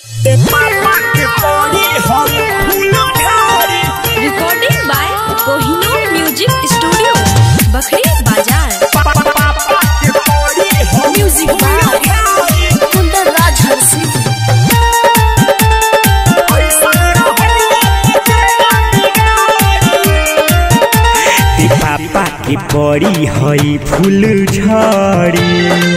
recording by Kohinoor music studio Bakhri Bazar music by कुंदन राज हंसी ते पापा के पड़ी हई फूल झड़ी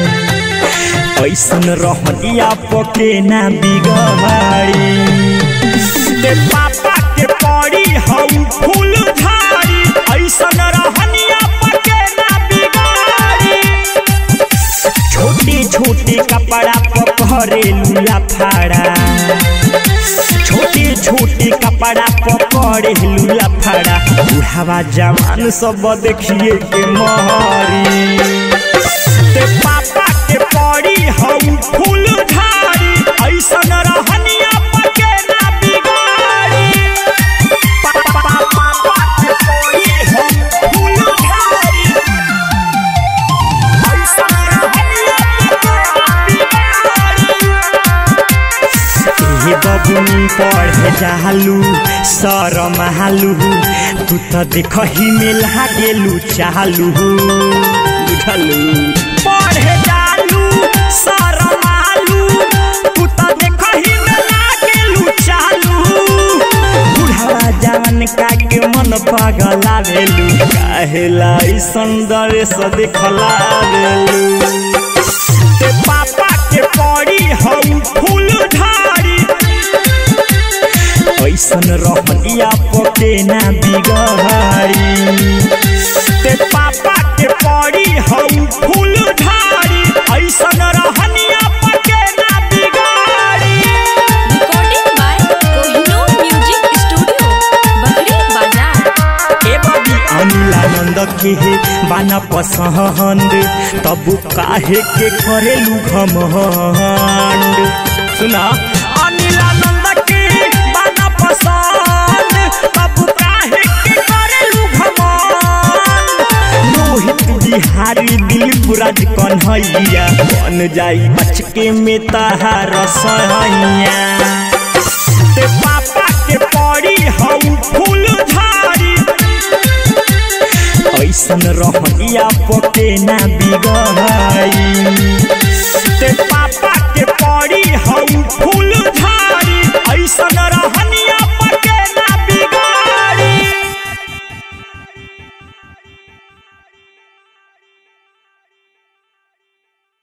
ऐसन रहनिया पके ना बिगड़ी ते पापा के पड़ी हई फूल झड़ी ऐसन रहनिया पके ना बिगड़ी छोटे छोटे कपड़ा पकड़े लुया फाड़ा छोटे छोटे कपड़ा पकड़े लुला फड़ा बुढ़ावा जवान सब देखिए के महरी ते पापा के पड़ी हम फूल झाड़ी ऐसन रहनिया पके ना बिगाड़ी पापा पापा के पड़ी हम फूल झाड़ी ऐसन रहनिया पके ना बिगाड़ी हे बबुनी पढ़े जालू सर महालू तू तो देखही में लागेलू चालू बुझलू पढ़े जालू सर महालू तू तो देखही में लागेलू चालू बुढ़ावा जवान का के मन पगलावेलू काहेला ई सुंदर से देखलावेलू ते पापा के पड़ी हम फूल झाड़ी ऐसन रहनिया पके ना बिगड़ी ते पापा के पड़ी हम फूल झाड़ी ऐसन रहनिया पके ना बिगड़ी recording by Kohinoor music studio Bakhri Bazar ए बाबी अनिलानंद के हे बाना पसंद तब काहे के करेलू घमंड सुना अनिलानंद के बाना पसंद तब काहे के करेलू घमंड रोहित बिहारी दिलीप राज कन्हैया बन जाई बचके में तहार सैया ते पापा के पड़ी हम फूल झाड़ी ऐसन रहनिया पके ना बिगड़ी